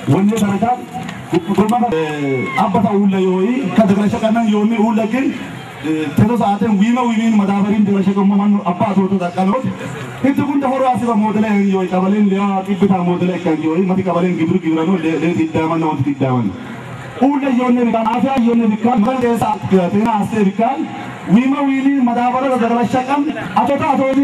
ወኔ ተረታ ጎማ አባታ ውለ ዮይ ከደረሸ ቀና ዮሚ ውለ ግን ተቶ ሰዓትን ዊመ ዊሚን መዳበሪን ደረሸ ጎማ ማኑ አባቶ ተጠቀለው ህት ጉንደ ሆሮ አሲበ ሞደለ ዮይ ቀበሌን ሊያ ቂብታ ሞደለ ከን ዮይ መቲ ቀበሌን ግብር ግብረ ነው ለሌት ይዳማ ነው ይዳማ ነው ሁለ ዮነ ቢካን አፊያ ዮነ ቢካን መለሳ ቴና አስቴ ቢካን ዊመ ዊኒ መዳበረ ተደረሸ ቀን አቶታ አቶቲ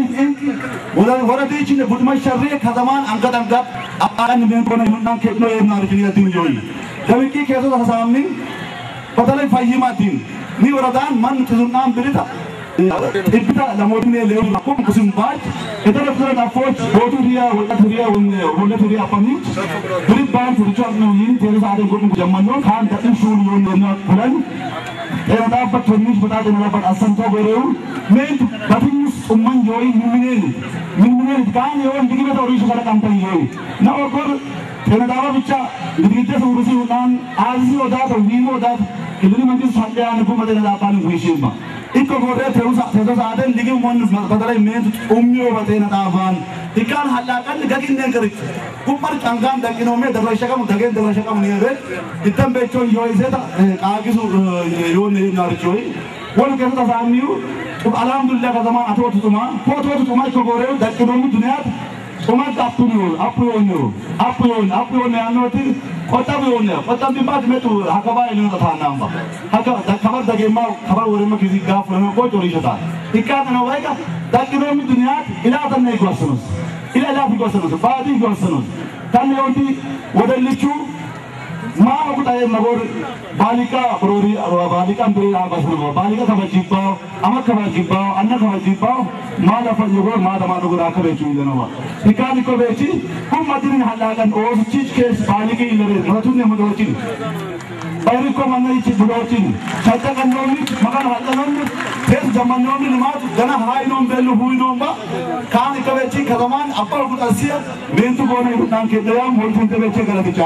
ወረዲች ቡድመ ሸሬ ከተማን አንገት አንገት አቃን ምን ኮነ ይሁንናን ከጥኖ የናርጅን ያድን ዮይ ለብቂ ከሶ ተሳምኒ በተለይ ፈይማቲን ኒ ወረዳን ማን ትዙናን ብልታ ኢብታ ለሞድኔ ሌው ኩም ኩስም ባጅ የተረፈረ ዳፎች ቦቱ ዲያ ወጣት ዲያ ወለ ዲያ አፋሚ ብሪባን ፍርቻት ነው ይን ተረሳ አደን ጎም ጀመኖ ካን ተጥን ሹል ይሆን ነው ብለን ተረዳበት ትንሽ በጣት ነበር አሰንቶ ጎሬው ምን በትንሽ ኡመን ጆይ ምንኔን ምንኔን ካን ይሆን ድግበተ ኦሪሽ ፈረቃንተ ጆይ ነኦጎር ተነዳባ ብቻ ግድግደት ውርሲ ሁናን አዚ ወዳት ዊሞ ወዳት ክልል መንግስት ሀዲያ ንጉ መተነዳባን ጉይሽማ ኢኮ ጎሬ ተውሳ ተዛደን ሊግ ሞን በተለይ ሜት ኡሚዮ በቴነ ዳፋን ኢካን ሀላቀን ገግነን ቅርጭ ኩመር ጫንጋን ደቂኖ ሜ ደረሸቀሙ ደገን ደረሸቀሙ ኒያበ ኢተን ቤቾ ዮይዘታ ቃጊሱ ዮን ናርቾይ ወል ከተ ተሳሚዩ አልሐምዱሊላህ ከተማ አቶት ጡማ ፎቶት ጡማ ኢኮ ጎሬው ደቂኖሙ ዱንያት ጡማት አፑኒ አፑዮን አፑዮን አፑዮን ያኖት ቆጠብ የሆነ ቆጠብ ቢባት መጡ ሀከባ ይነ ተታናምባ ሀከ ከበር ደገማ ከበር ወረመ ጊዜ ጋፍ ነው ቆጮ ይሸታል ይቃት ነው ባይቃ ዳቂኖም ዱንያት ኢላተነ ይጓስኑስ ኢላ ላፍ ይጓስኑስ ባዲ ይጓስኑስ ታነ ወንቲ ወደ ልቹ ማ ቁጣዬ መጎር ባሊቃ ብሮሪ ባሊቃ ብሪ አባስኑ ባሊቃ ከበጂባ አመ ከበጂባ አነ ከበጂባ ማ ለፈ ይጎር ማ ደማ ንጉር አከበቹ ይለነዋ ይካኒ ኮበቺ ሁመድን ሐላቀን ኦስቺች ኬስ ባሊቂ ይለረ ረቱን የሙዶችን ባይሪኮ ማነይች ብሎችን ሸጠቀኖሚ መቀን ሐጠኖሚ ቴስ ጀመኖሚ ልማት ገና ሃይኖም በሉ ሁይኖምባ ካኒ ከበቺ ከተማን አባል ቁጣሲያ ሜንቱ ጎነ ይሁናን ከደያም ሆልቱን ተበቼ ገለብቻ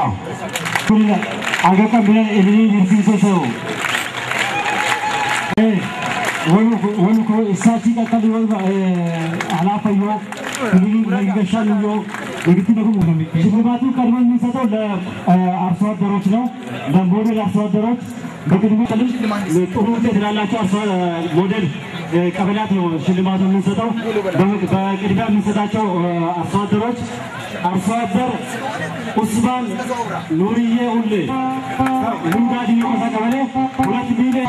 Agak bilang ini jadi sesuatu. Eh, walu walu ko isati kata dia ala apa yo ini lagi kesan yo begitu aku ngomong. Sebelum karban የሚሰጠው ለአርሶ አደሮች ነው። ለሞዴል አርሶ አደሮች በቅድሚያ ጥሩ ውጤት ላላቸው አርሶ ሞዴል ቀበሌያት ነው ሽልማቱ የምንሰጠው። በቅድሚያ የምንሰጣቸው አርሶ አደሮች አርሶ አደር ኡስማን ኑርዬ ሁሌ ሙንጋዲ የቆሳ ቀበሌ ሁለት ሚሊዮን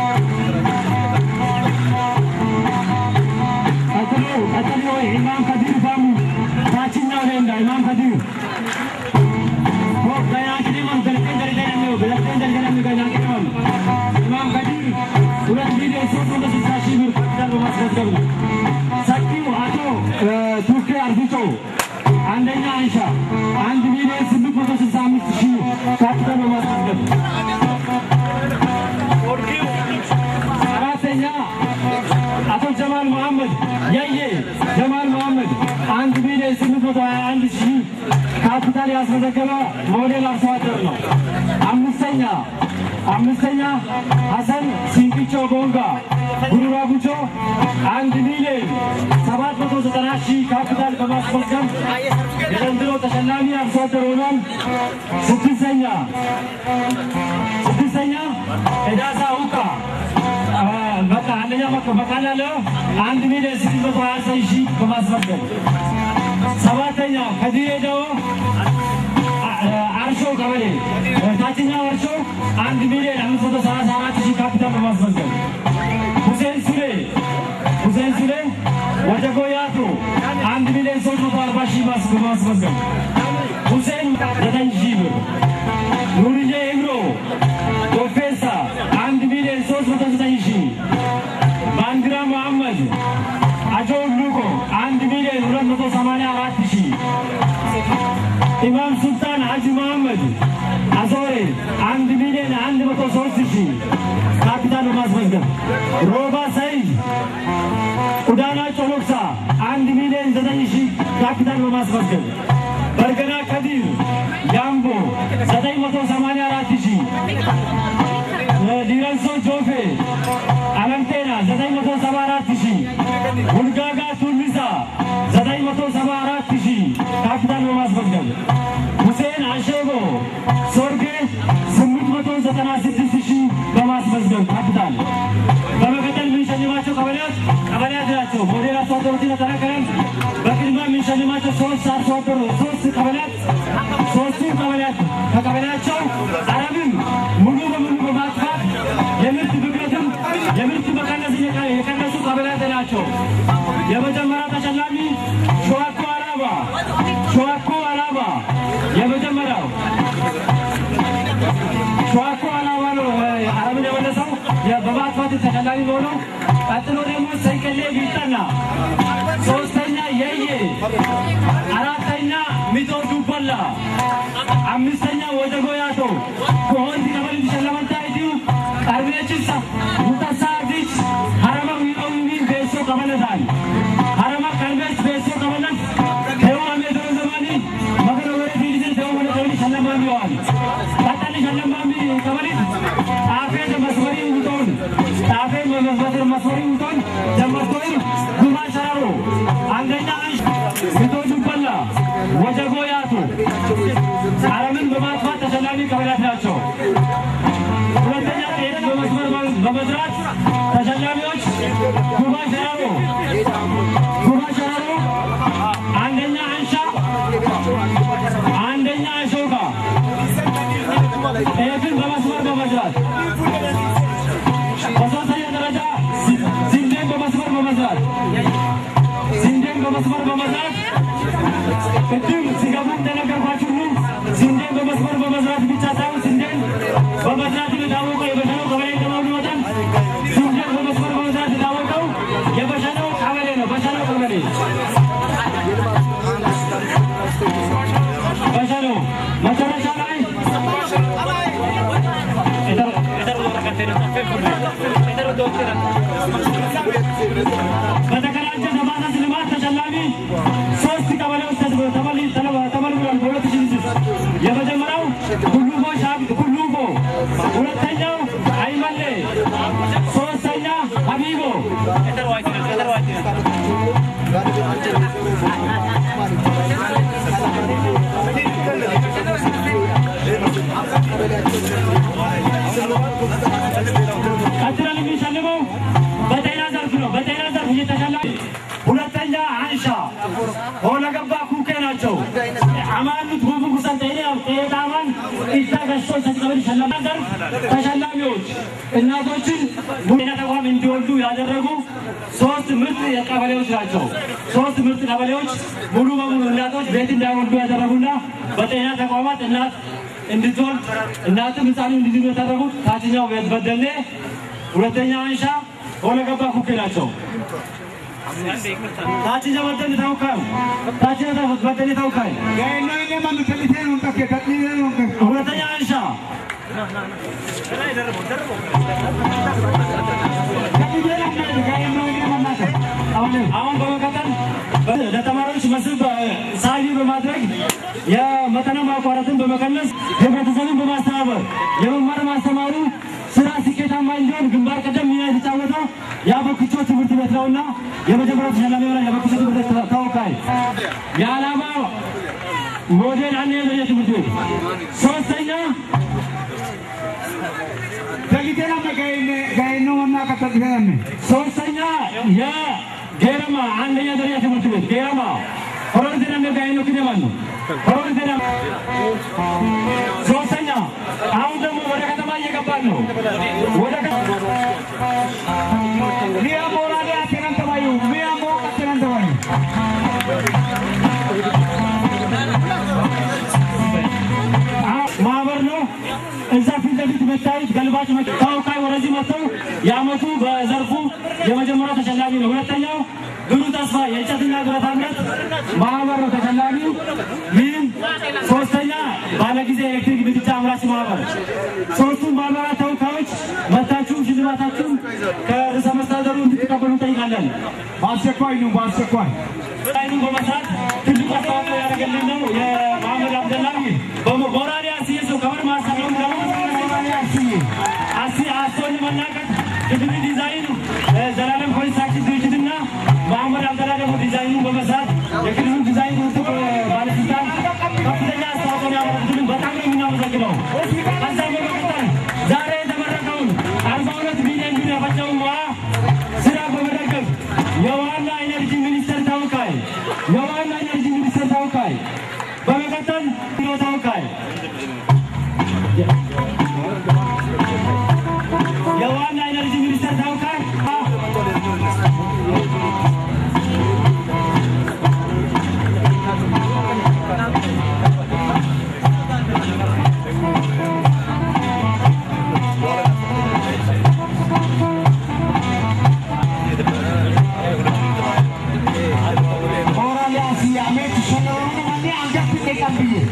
ቀጥሎ ቀጥሎ ኢማም ከዲር ሳሙ ታችኛው ላይ እንዳ ኢማም ከዲር ኢማም ከዲር ሁለት ሚሊዮን ሶስት መቶ ስልሳ ሺህ ብር ካፒታል በማስመዝገብ ነው። ሰፊው አቶ ቱኬ አርቢጮ አንደኛ አንሻ አንድ ሚሊዮን ስምንት መቶ ስልሳ አምስት ሺህ ካፒታል በማስመዝገብ አራተኛ አቶ ጀማል መሐመድ የየ ጀማል መሐመድ አንድ ሚሊዮን ስምንት መቶ ሀያ አንድ ሺህ ካፒታል ያስመዘገበ ሞዴል አርሶ አደር ነው። አምስተኛ አምስተኛ ሀሰን ሲንቅቾ ቦንጋ ጉሩራ ጉቾ አንድ ሚሊዮን ሰባት መቶ ዘጠና ሺህ ካፒታል በማስመዝገብ የዘንድሮ ተሸላሚ አርሶ አደር ሆኗል። ስድስተኛ ስድስተኛ ኤዳሳ ሁቃ በቃ አንደኛ መቃል ያለ አንድ ሚሊዮን ስድስት መቶ ሀያ ዘጠኝ ሺህ በማስመዝገብ ሰባተኛ ከዲሬ ደዎ አርሾ ቀበሌ ታችኛው አርሾ አንድ ሚሊዮን አምስት መቶ ሰላሳ አራት ሺህ ካፒታል በማስመዝገብ ሁሴን ሱሌ ሁሴን ሱሌ ወደ ጎያቱ አንድ ሚሊዮን ሶስት መቶ አርባ ሺህ በማስመዝገብ ሁሴን ዘጠኝ ሺህ ብር ኑርዬ ኢብሮ ጎፌሳ አንድ ሚሊዮን ሶስት መቶ ዘጠኝ ሺህ ባንዲራ መሐመድ አጆ ሉቆ አንድ ሚሊዮን ሁለት መቶ ሰማንያ አራት ሺህ ኢማም ሱልጣን ሀጂ መሐመድ አዞሬ አንድ ሚሊዮን አንድ መቶ ሶስት ሺህ ካፒታል በማስመዝገብ ሮባ ሰይድ ቁዳና ጮሎክሳ አንድ ሚሊዮን ዘጠኝ ሺህ ካፒታል በማስመዝገብ በርገና ከዲር ያምቦ ዘጠኝ መቶ ሰማንያ አራት ሺህ ዲረንሶ ጆፌ አለምቴና ዘጠኝ መቶ ሰባ አራት ሺህ ውልጋጋ ቱሊሳ ዘጠኝ መቶ ሰባ አራት ሺህ ካፒታል በማስመዝገብ ሁሴን አሼባ ሶርጌ ስምንት መቶ ዘጠና ስድስት ሺህ በማስመዝገብ ካፒታል በመቀጠል የምንሸልማቸው ቀበሌዎች ቀበሌያት ናቸው። ሞዴል አርሶ አደሮችን ተጠናክረን በቅድሚያ የምንሸልማቸው ሶስት አርሶ አደሮች ሶስት ቀበሌያት ሶስቱ ቀበሌያት ከቀበሌያቸው አረምን ሙሉ በሙሉ በማጥፋት የምርት ብክለትም የምርት መቀነስ የቀነሱ ቀበሌያት ናቸው። የመጀመሪያ ተሸላሚ ሸዋኮ አላባ ሸዋኮ አላባ የመጀመሪያው ሸዋኮ አላባ ነው አረምን የመለሰው በማጥፋት ተሸላሚ ሆነው ቀጥሎ ደግሞ ሰይቀሌ ቢጠና ሶስተኛ የየ አራተኛ ሚቶ ዱበላ አምስተኛ ወደጎ ያቶ ከሆንቲ ቀበሌ ተሸለመንታ ኢትዩ ቀርቤችሳ ሙጠሳ ዲች ሀረማ ዊቀዊሚን ቤሶ ቀበለታል ሀረማ ቀልቤች ቤሶ ቀበለት ቴዎ አሜዶሮ ዘማኒ መገረ ወረ ፊሊስን ቴዎ ወደ ቀበሌ ሸለማሚ ዋል ቀጠሊ ሸለማሚ ቀበሌ ጣፌ መስመሪ ውጦን ጣፌ መስመሪ መስመሪ ውጦን ጀመርቶን ጉማ ሸራሮ አንደኛ አንሽ ሚቶ ዱበላ ወጀጎ ያቶ አረምን በማጥፋት ተሸላሚ ቀበሌያት ናቸው። ሁለተኛ ጤፍ በመስመር በመዝራት ተሸላሚዎች ጉባ ሸራሮ ጉባ ሸራሮ አንደኛ አንሻ አንደኛ አሾካ ጤፍን በመስመር በመዝራት በሶስተኛ ደረጃ ስንዴን በመስመር በመዝራት ስንዴን በመስመር በመዝራት ቅድም ሲገቡ እንደነገርኳችሁ ሁሉ ስንዴን በመስመር በመዝራት ብቻ ሳይሆን ስንዴን በመዝራት የታወቀው የበሸነው ቀበሌ እንደመሆኑ መጠን ስንዴን በመስመር በመዝራት የታወቀው የበሸነው ቀበሌ ነው። በሸነው ቀበሌ በሸነው መጨረሻ ላይ በተቀናጀ ተፋሰስ ልማት ተሸላሚ ሶስት ቀበሌዎች ተመልምሏል። በሁለት ሺህ ስድስት የመጀመሪያው ሁሉቦ ሻቢት ሁሉቦ፣ ሁለተኛው አይመሌ፣ ሶስተኛ ሀቢቦ። ቀጥለን የሚሸልመው በጤና ዘርፍ ነው። በጤና ዘርፍ እየተሸላሚ ሁለተኛ አንሻ ሆለገባ ኩኬ ናቸው። አማኑት ቡቡ ጉሰን ጤና ጤናማን ኢሳ ገዝቶ ተቀበል ሸለማ ዘርፍ ተሸላሚዎች እናቶችን ጤና ተቋም እንዲወልዱ ያደረጉ ሶስት ምርጥ ቀበሌዎች ናቸው። ሶስት ምርጥ ቀበሌዎች ሙሉ በሙሉ እናቶች ቤት እንዳይወልዱ ያደረጉና በጤና ተቋማት እናት እንድትወልድ እናትም ህፃኑ እንዲድኑ የተደረጉት ታችኛው በደሌ፣ ሁለተኛ አንሻ፣ ሆለገባ ኩኬ ናቸው። ታችኛው በደሌ ተወካዩ ታችኛው በደሌ ተወካይ ሁለተኛ አንሻ አሁን በመቀጠል ለተማሪዎች መስህብ ሳቢ በማድረግ የመጠነ ማቋረጥን በመቀነስ ህብረተሰብን በማስተባበር የመማር ማስተማሩ ስራ ስኬታማ እንዲሆን ግንባር ቀደም ሚና የተጫወተው የአበክቾ ትምህርት ቤት ነውና የመጀመሪያው ተሸላሚ ሆነ የአበክቾ ትምህርት ቤት ተወካይ የዓላማ ሞዴል አንደኛ ደረጃ ትምህርት ቤት ሶስተኛ ሶስተኛ የጌረማ አንደኛ ደረጃ ትምህርት ቤት ጌረማ ሆሮር ዘናም ጋይኖ ክደማን ነው ሆሮር ዘና ሶስተኛ አሁን ደግሞ ወደ ከተማ እየገባን ነው። ወደ ሚያ ሞራሌ አተናንተባዩ ሚያ ሞ አተናንተባዩ ማህበር ነው። እዛ ፊት ለፊት መታየት ገልባጭ ተወካይ ወደዚህ መጥተው የአመቱ በዘርፉ የመጀመሪያው ተሸላሚ ነው። ሁለተኛው ብሩ ተስፋ የእንጨትና ብረታ ብረት ማህበር ነው ተሸላሚው። ይህም ሶስተኛ ባለጊዜ ኤሌክትሪክ ምድጃ አምራች ማህበር። ሶስቱም ማህበራት ተወካዮች መታችሁ ሽልማታችሁን ከርዕሰ መስተዳድሩ እንድትቀበሉ እንጠይቃለን። በአስቸኳይ ነው፣ በአስቸኳይ ጣይኑን በመስራት ትልቅ አስተዋጽኦ ያደረገልን ነው የመሐመድ አብደላ በሞራሌ አስዬ ሰው ከበር ማሰለው ነው አሲ አስቶን መናቀቅ ክፍል ዲዛይን ዘላለም ኮንስትራክሽን ድርጅትና መሐመድ አብደላ ደግሞ ዲዛይኑን በመስራት የክልሉን ዲዛይን ባለስልጣን ከፍተኛ አስተዋጽኦ ያበረክቱልን በጣም ነው የምናመሰግነው። ከዛ በመቀጠል ዛሬ የተመረቀውን አርባ ሁለት ሚሊዮን ብር የፈጀውን ውሃ ስራ በመደገፍ የውሃና ኢነርጂ ሚኒስቴር ተወካይ የውሃና ኢነርጂ ሚኒስቴር ተወካይ በመቀጠል ቢሮ ተወካይ የውሃና ኢነርጂ ሚኒስቴር ተወካይ Ora si ameti sono mani anche più cambie.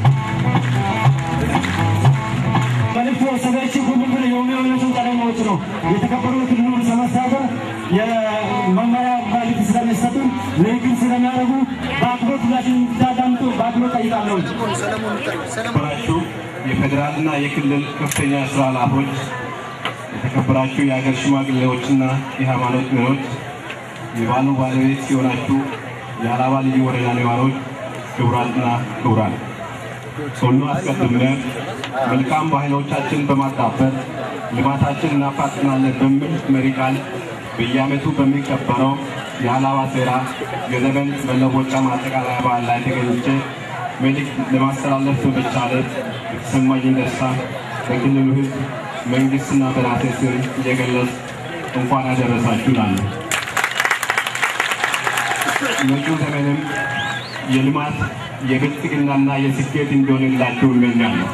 መልዕክቱ ወሰዳችን ሁሉም ብለ የሚሆነ ጠረማዎች ነው። የተከበሩ ክልሉ ርዕሰ መስተዳድር የመመሪያ መልዕክት ስለሚሰጡ ንግግር ስለሚያደርጉ በአክብሮት ሁላችን እንድታዳምጡ በአክብሮት ጠይቃለሁ። የተከበራችሁ የፌዴራልና የክልል ከፍተኛ የስራ ኃላፊዎች፣ የተከበራችሁ የሀገር ሽማግሌዎችና የሃይማኖት መሪዎች፣ የባሉ ባለቤት የሆናችሁ የአላባ ልዩ ወረዳ ነዋሪዎች፣ ክቡራትና ክቡራን፣ ሁሉ አስቀድመን መልካም ባህሎቻችን በማዳበር ልማታችን እናፋጥናለን በሚል መሪ ቃል በየዓመቱ በሚከበረው የአላባ ሴራ የዘመን መለወጫ ማጠቃለያ በዓል ላይ ተገኝቼ መልእክት ለማስተላለፍ በመቻሌ የተሰማኝን ደስታ በክልሉ ሕዝብ መንግስትና በራሴ ስም እየገለጽ እንኳን አደረሳችሁ እላለሁ። መጪው ዘመንም የልማት የብልጽግናና የስኬት እንዲሆንላችሁ እመኛለሁ።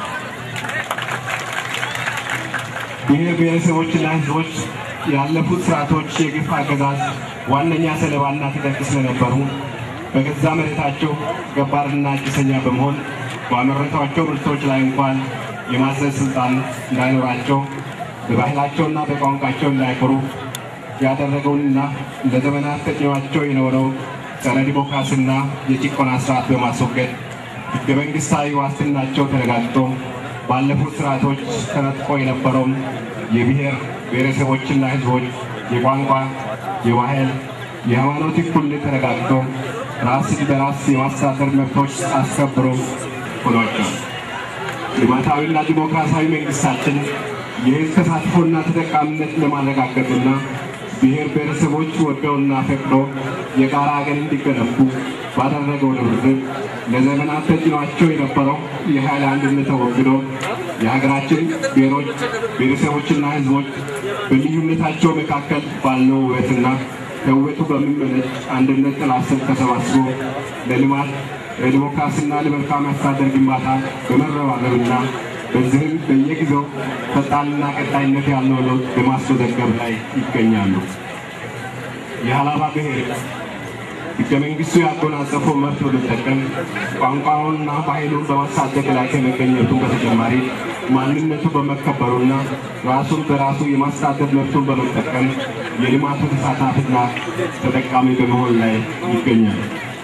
ብሔር ብሔረሰቦችና ሕዝቦች ያለፉት ስርዓቶች የግፍ አገዛዝ ዋነኛ ሰለባና ተጠቂ ስለነበሩ በገዛ መሬታቸው ገባርና ጭሰኛ በመሆን ባመረቷቸው ምርቶች ላይ እንኳን የማዘዝ ስልጣን እንዳይኖራቸው በባህላቸውና በቋንቋቸው እንዳይኮሩ ያደረገውንና ለዘመናት ተጭኗቸው የኖረው ጸረ ዲሞክራሲና የጭቆና ስርዓት በማስወገድ ህገ መንግስታዊ ዋስትናቸው ተረጋግጦ ባለፉት ስርዓቶች ተነጥቆ የነበረውም የብሔር ብሔረሰቦችና ህዝቦች የቋንቋ፣ የባህል፣ የሃይማኖት እኩልነት ተረጋግጦ ራስን በራስ የማስተዳደር መብቶች አስከብሮ ሆኗቸዋል። ልማታዊና ዲሞክራሲያዊ መንግስታችን የህዝብ ተሳትፎና ተጠቃሚነት ለማረጋገጥና ብሔር ብሔረሰቦች ወደውና ፈቅዶ የጋራ ሀገር እንዲገነቡ ባደረገው ርብርብ ለዘመናት ተጭኗቸው የነበረው የኃይል አንድነት ተወግዶ የሀገራችን ብሔሮች ብሔረሰቦችና ህዝቦች በልዩነታቸው መካከል ባለው ውበትና ከውበቱ በሚመነጭ አንድነት ጥላ ስር ተሰባስቦ ለልማት ለዲሞክራሲና ለመልካም አስተዳደር ግንባታ በመረባረብና በዚህም በየጊዜው ፈጣንና ቀጣይነት ያለው ለውጥ በማስመዘገብ ላይ ይገኛሉ። የሀላባ ብሔር ህገ መንግስቱ ያጎናጸፈው መብት በመጠቀም ቋንቋውንና ባህሉን በማሳደግ ላይ ከመገኘቱ በተጨማሪ ማንነቱ በመከበሩና ራሱን በራሱ የማስተዳደር መብቱን በመጠቀም የልማቱ ተሳታፊና ተጠቃሚ በመሆን ላይ ይገኛል።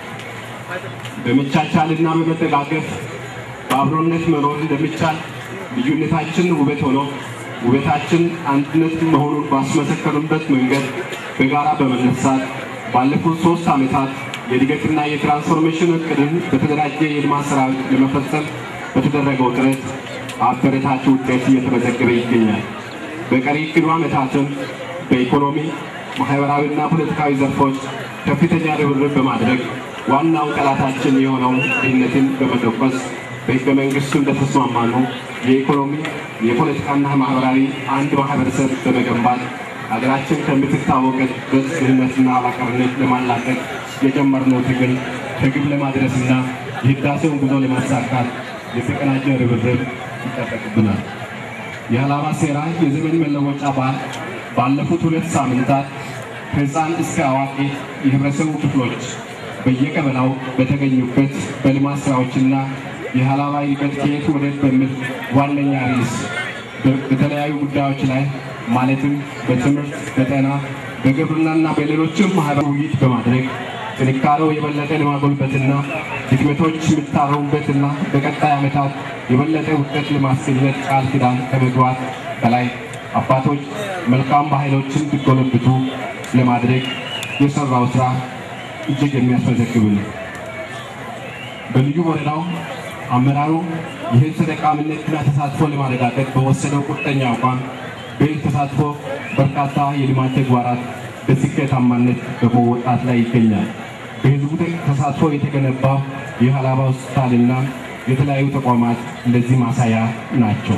በመቻቻልና በመደጋገፍ በአብሮነት መኖር እንደሚቻል ልዩነታችን ውበት ሆኖ ውበታችን አንድነት መሆኑን ባስመሰከሩበት መንገድ በጋራ በመነሳት ባለፉት ሶስት ዓመታት የእድገትና የትራንስፎርሜሽን እቅድን በተደራጀ የልማት ስራ ለመፈጸም በተደረገው ጥረት አበረታች ውጤት እየተመዘገበ ይገኛል። በቀሪ እቅዱ ዓመታትም በኢኮኖሚ ማህበራዊና ፖለቲካዊ ዘርፎች ከፍተኛ ርብርብ በማድረግ ዋናው ጠላታችን የሆነውን ድህነትን በመደቆስ በሕገ መንግስቱ እንደተስማማኑ የኢኮኖሚ የፖለቲካና ማህበራዊ አንድ ማህበረሰብ በመገንባት ሀገራችን ከምትታወቅበት ድህነትና ኋላቀርነት ለማላቀቅ የጀመርነው ትግል ከግብ ለማድረስና የህዳሴውን ጉዞ ለማሳካት የተቀናጀ ርብርብ ይጠበቅብናል። የሀላባ ሴራ የዘመን መለወጫ በዓል ባለፉት ሁለት ሳምንታት ከህፃን እስከ አዋቂ የህብረተሰቡ ክፍሎች በየቀበላው በተገኙበት በልማት ስራዎችና የሀላባ እድገት ከየት ወዴት በሚል ዋነኛ ርዕስ በተለያዩ ጉዳዮች ላይ ማለትም በትምህርት፣ በጤና፣ በግብርናና በሌሎችም ማህበራዊ ውይይት በማድረግ ጥንካሬው የበለጠ ለማጎልበትና ድክመቶች የሚታረሙበትና በቀጣይ ዓመታት የበለጠ ውጤት ለማስገኘት ቃል ኪዳን ከመግባት በላይ አባቶች መልካም ባህሎችን እንዲጎለብቱ ለማድረግ የሰራው ስራ እጅግ የሚያስመዘግብ ነው። በልዩ ወረዳው አመራሩ ይህን ተጠቃሚነትና ተሳትፎ ለማረጋገጥ በወሰደው ቁርጠኛ አቋም በህዝብ ተሳትፎ በርካታ የልማት ተግባራት በስኬታማነት በመወጣት ላይ ይገኛል። በህዝቡ ተሳትፎ የተገነባው የሀላባ ሆስፒታልና የተለያዩ ተቋማት ለዚህ ማሳያ ናቸው።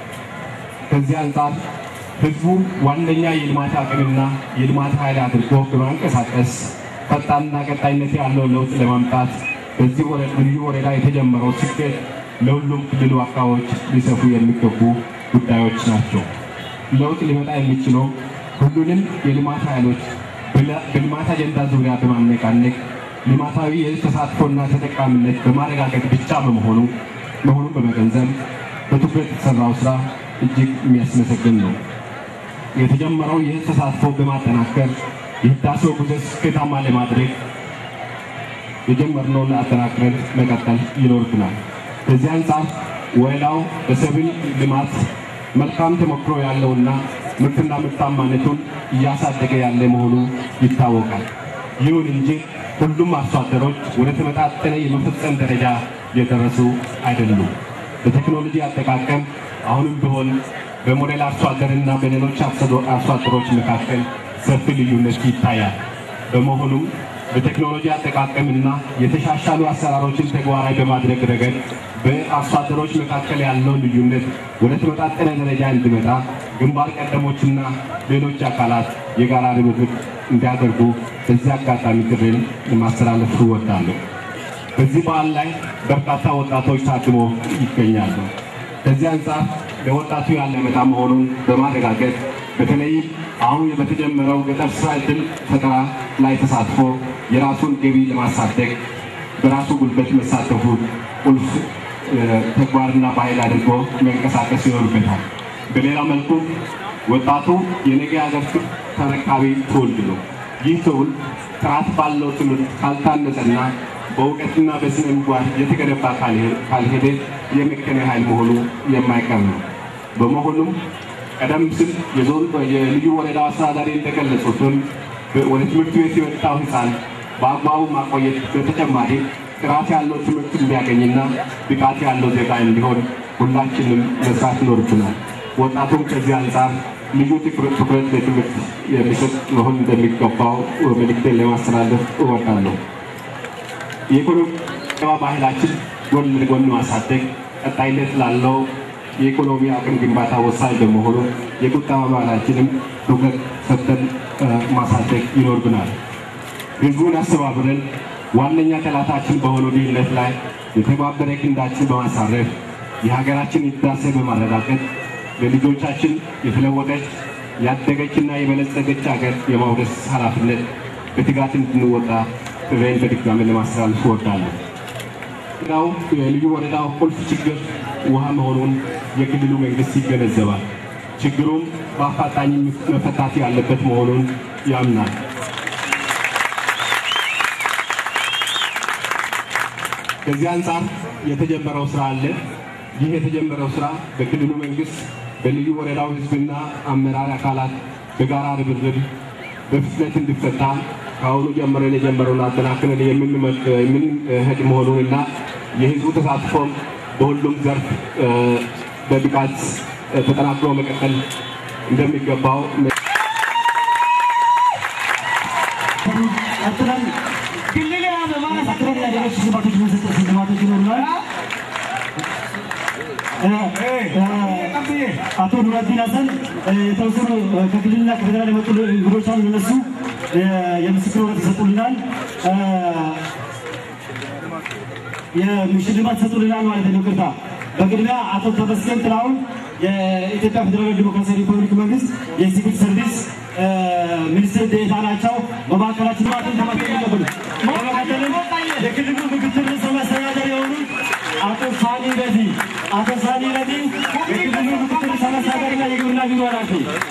ከዚህ አንጻር ህዝቡ ዋነኛ የልማት አቅምና የልማት ኃይል አድርጎ በማንቀሳቀስ ፈጣንና ቀጣይነት ያለው ለውጥ ለማምጣት በዚህ ልዩ ወረዳ የተጀመረው ስኬት ለሁሉም ክልሉ አካባቢዎች ሊሰፉ የሚገቡ ጉዳዮች ናቸው። ለውጥ ሊመጣ የሚችለው ሁሉንም የልማት ኃይሎች በልማት አጀንዳ ዙሪያ በማነቃነቅ ልማታዊ የህዝብ ተሳትፎና ተጠቃሚነት በማረጋገጥ ብቻ በመሆኑ መሆኑን በመገንዘብ በትኩረት የተሰራው ስራ እጅግ የሚያስመሰግን ነው። የተጀመረው የህዝብ ተሳትፎ በማጠናከር የህዳሴው ጉዞ ስኬታማ ለማድረግ የጀመርነውን አጠናክረን መቀጠል ይኖርብናል። ከዚህ አንጻር ወረዳው በሰብል ልማት መልካም ተሞክሮ ያለውና ምርትና ምርታማነቱን እያሳደገ ያለ መሆኑ ይታወቃል። ይሁን እንጂ ሁሉም አርሶ አደሮች ወደ ተመጣጠነ የመፈጸም ደረጃ የደረሱ አይደሉም። በቴክኖሎጂ አጠቃቀም አሁንም ቢሆን በሞዴል አርሶ አደርና በሌሎች አርሶ አደሮች መካከል ሰፊ ልዩነት ይታያል። በመሆኑም በቴክኖሎጂ አጠቃቀምና የተሻሻሉ አሰራሮችን ተግባራዊ በማድረግ ረገድ በአርሶ አደሮች መካከል ያለው ልዩነት ወደ ተመጣጠነ ደረጃ እንዲመጣ ግንባር ቀደሞችና ሌሎች አካላት የጋራ ርብርብ እንዲያደርጉ በዚህ አጋጣሚ ጥሪን ለማስተላለፍ እወዳለሁ። በዚህ በዓል ላይ በርካታ ወጣቶች ታድሞ ይገኛሉ። ከዚህ አንጻር ለወጣቱ ያለ መጣ መሆኑን በማረጋገጥ በተለይም አሁን በተጀመረው ገጠር ስራ ዕድል ፈጠራ ላይ ተሳትፎ የራሱን ገቢ ለማሳደግ በራሱ ጉልበት መሳተፉ ቁልፍ ተግባርና ባህል አድርጎ መንቀሳቀስ ይኖርበታል። በሌላ መልኩ ወጣቱ የነገ ሀገር ተረካቢ ትውልድ ነው። ይህ ትውልድ ጥራት ባለው ትምህርት ካልታነጸና በእውቀትና በስነ ምግባር የተገነባ ካልሄደ የመከነ ኃይል መሆኑ የማይቀር ነው። በመሆኑም ቀደም ሲል የልዩ ወረዳ አስተዳዳሪ እንደገለጹትም ወደ ትምህርት ቤት የመጣው ሕፃን በአግባቡ ማቆየት በተጨማሪ ጥራት ያለው ትምህርት እንዲያገኝና ብቃት ያለው ዜጋ እንዲሆን ሁላችንም መስራት ይኖርብናል። ወጣቱም ከዚህ አንጻር ልዩ ትኩረት ለትምህርት የሚሰጥ መሆን እንደሚገባው መልዕክቴን ለማስተላለፍ እወዳለሁ። የኢኮኖሚ ባህላችን ጎን ለጎን ማሳደግ ቀጣይነት ላለው የኢኮኖሚ አቅም ግንባታ ወሳኝ በመሆኑ የቁጠባ ባህላችንም ትኩረት ሰጥተን ማሳደግ ይኖርብናል። ህዝቡን አስተባብረን ዋነኛ ጠላታችን በሆነው ድህነት ላይ የተባበረ ክንዳችን በማሳረፍ የሀገራችን ህዳሴ በማረጋገጥ ለልጆቻችን የተለወጠች ያደገችና የበለጸገች ሀገር የማውረስ ኃላፊነት በትጋት እንድንወጣ ጥሬን በድጋሚ ለማስተላለፍ እወዳለሁ። ሌላው የልዩ ወረዳው ቁልፍ ችግር ውሃ መሆኑን የክልሉ መንግስት ይገነዘባል። ችግሩም በአፋጣኝ መፈታት ያለበት መሆኑን ያምናል። ከዚህ አንጻር የተጀመረው ስራ አለ። ይህ የተጀመረው ስራ በክልሉ መንግስት በልዩ ወረዳው ህዝብና አመራር አካላት በጋራ ርብርብ በፍጥነት እንዲፈታ ከአሁኑ ጀምረን የጀመረውን አጠናክረን የምንሄድ መሆኑንና የህዝቡ ተሳትፎም በሁሉም ዘርፍ በብቃት ተጠናክሮ መቀጠል እንደሚገባው ቀጥለን ክልል የያዘ ማለት ቀጥለን ሌሎች ሽልማቶች የምንሰጠው ሽልማቶች ይኖሩናል። አቶ ኑረዲን ሀሰን የተወሰኑ ከክልልና ከፌደራል የመጡ እንግዶች አሉ። እነሱ የምስክር ወረቀት ይሰጡልናል፣ የሽልማት ይሰጡልናል ማለት ነው። ይቅርታ። በቅድሚያ አቶ ተመስገን ጥላሁን የኢትዮጵያ ፌዴራላዊ ዲሞክራሲያዊ ሪፐብሊክ መንግስት የሲቪል ሰርቪስ ሚኒስትር ዴኤታ ናቸው። በማዕከላችን ማትን ተመስገን ነበር። በመቀጠልም የክልሉ ምክትል ርዕሰ መስተዳድር የሆኑት አቶ ሳኒ ረዲ አቶ ሳኒ ረዲ የክልሉ ምክትል ርዕሰ መስተዳድርና የግብርና ቢሮ ኃላፊ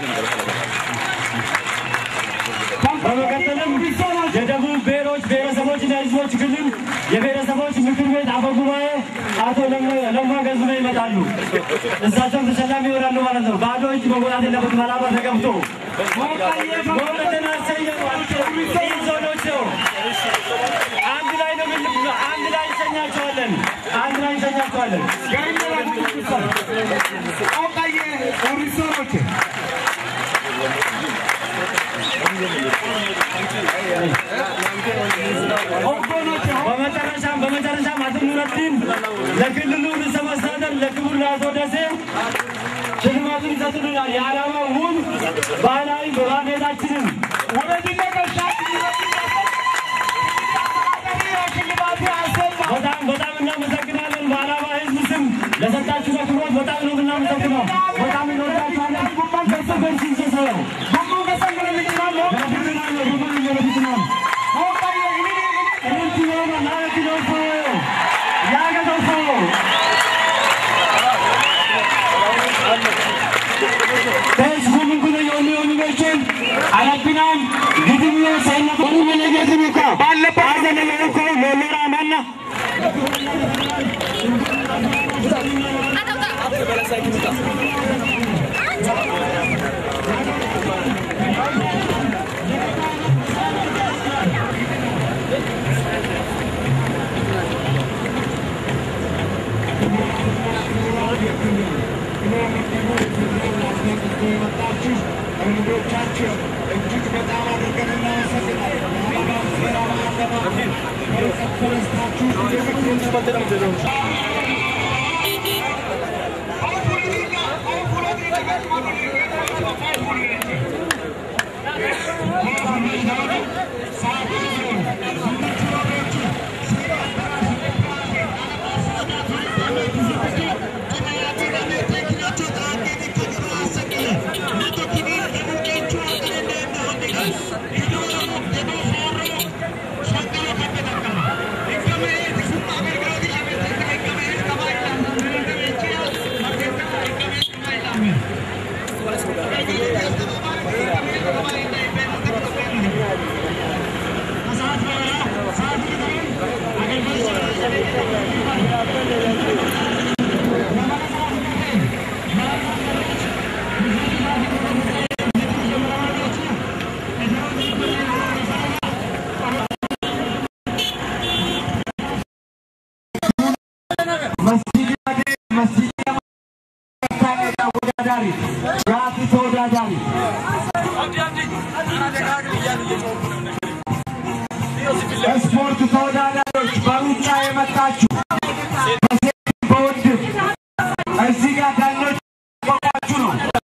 በመቀጠልም የደቡብ ብሔሮች ብሔረሰቦችና ሕዝቦች ክልል የብሔረሰቦች ምክር ቤት አፈ ጉባኤ አቶ ለማ ገዝመ ይመጣሉ። እሳቸውም ተሸላሚ ይሆናሉ ማለት ነው። ባዶ እጅ መጎናት የለበትም። አላማ ተቀምጦ ሞለትን አሰየሟቸው ዞኖች ነው። አንድ ላይ ነው ምን አንድ ላይ ይሰኛል እንሸኛቸዋለን። አንድ ላይ እንሸኛቸዋለን። ቆቃዬ ኦሪሶሮች በመጨረሻም በመጨረሻም አቶ ኑረዲን ለክልሉ ርዕሰ መስተዳድር ለክቡር ለአቶ ደሴ ሽልማቱን ይሰጡልናል። የዓላማ ውብ ባህላዊ በባንዲራችንን ወረድነ ገሻት ሽልማቱ አሰማ በጣም በጣም እናመሰግናለን። በዓላማ ህዝብ ስም ለሰጣችሁ አክብሮት በጣም ነው የምናመሰግነው። በጣም እንወዳችኋለን። ገጽ ገጽ ይሰሰው ጉሙ ከሰምረ ልጅናለ ለፊትናለ ሁሉ ለፊትናል ቆቃዬ እኔ እንቲ ሆነ ናረቲ ዶሶ ያገዶሶ Teessumni kun yommuu yommuu gochuun alabbinaan gidimoo seenna kun mana geejjibu kaa baallapa haasana yeroo koo lolloraa manna. እንግዶቻችን እጅግ በጣም አድርገን እናመሰግናለን። ተወዳዳሪ የአቲ ተወዳዳሪ ስፖርት ተወዳዳሪዎች በሩጫ የመጣችሁ በሴት በወንድም እዚህ ጋር ዳኞች ቆቋችሁ ነው።